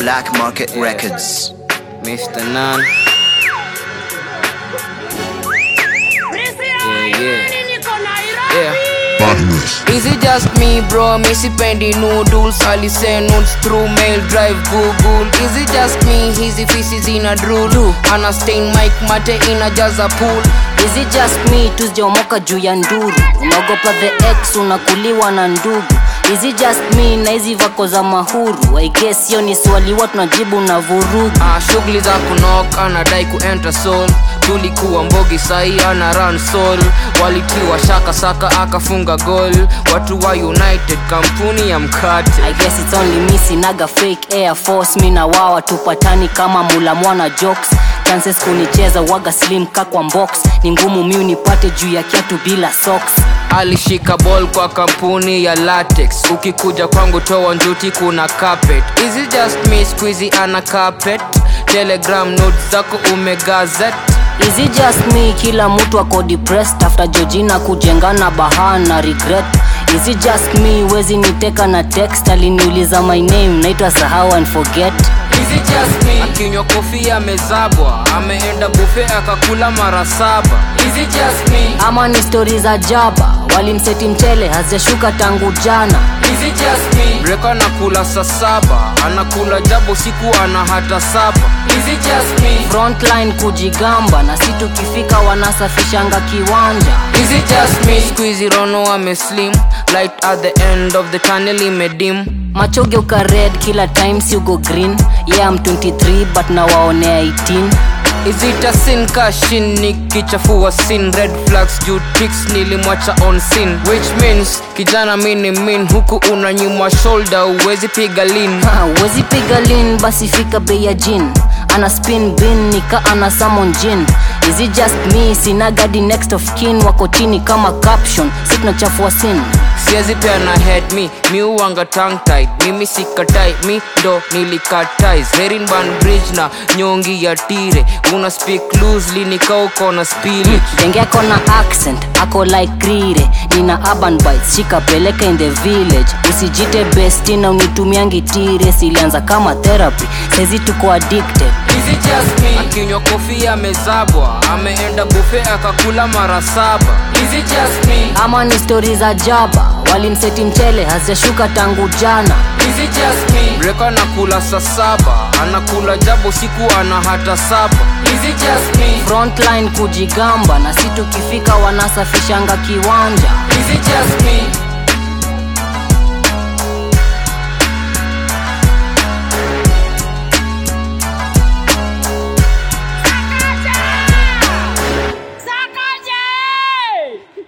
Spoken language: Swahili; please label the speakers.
Speaker 1: Black Market Records.
Speaker 2: Mr. Nan. Yeah, yeah. Yeah. Is it just me bro, mi sipendi noodles Alise notes through mail drive google Is it just me, hizi fisi zina drool Ana stain mic mate inajaza pool
Speaker 3: Is it just me tuzijaomoka juu ya nduru unaogopa the ex unakuliwa na ndugu Is it just me na hizi vako za mahuru I guess hiyo ni swali wa tunajibu na vurugu
Speaker 2: ah, shughuli za kunok anadai kuenter soul tulikuwa mbogi sahi ana run soul walitiwa shaka saka akafunga gol watu wa united kampuni ya mkate
Speaker 3: I guess it's only me sinaga fake air force mi na wawa tupatani kama mula mwana jokes chances kunicheza waga slim kakwa box ni ngumu mi unipate juu ya kiatu bila socks
Speaker 2: alishika ball kwa kampuni ya latex ukikuja kwangu toa njuti kuna carpet is it just me squeezy ana carpet telegram notes zako umegazet
Speaker 3: Is it just me kila mtu ako depressed after Georgina kujengana bahana regret Is it just me wezi niteka na text aliniuliza my name naitwa sahau and forget
Speaker 2: Is it just me? akinywa kofi amezabwa ameenda bufe akakula mara saba Is it just me?
Speaker 3: ama ni stori za jaba walimseti mchele hazijashuka tangu jana
Speaker 2: Is it just me? Breka anakula saa saba anakula jabo siku ana hata saba Is it just me?
Speaker 3: frontline kujigamba na si tukifika wanasafishanga kiwanja
Speaker 2: Is it just me? Squeezy Rono ameslim Light at the end of the tunnel imedim
Speaker 3: machoge uka red kila time si ugo green yeah I'm 23 but nawaonea 18
Speaker 2: Is it a sin kashin nikichafua sin red flags juu tricks nilimwacha on sin which means kijana mini min huku unanyuma shoulder uwezi piga lin
Speaker 3: Ha, huwezi piga lin basi fika bei ya jin ana spin bin nika ana samon jin is it just me sina gadi next of kin wako chini kama caption si tunachafua sin
Speaker 2: siwezi pea na head mi mi uwanga tongue tied mimi sikatai mi ndo nilikatais herin ban bridge na nyongi ya tire una speak loosely nikauko na spillage
Speaker 3: denge ako na accent ako like rire nina urban bites shikapeleka in the village usijite besti na unitumiangi tire silianza kama therapy saizi tuko addicted
Speaker 2: Is it just me? akinywa kofi amezabwa ameenda bufe akakula mara saba Is it just me?
Speaker 3: ama ni stori za jaba walimseti mchele hazijashuka tangu jana
Speaker 2: Is it just me? Breka anakula saa saba anakula jabo siku ana hata saba Is it just me?
Speaker 3: frontline kujigamba na si tukifika wanasafishanga kiwanja
Speaker 2: Is it just me?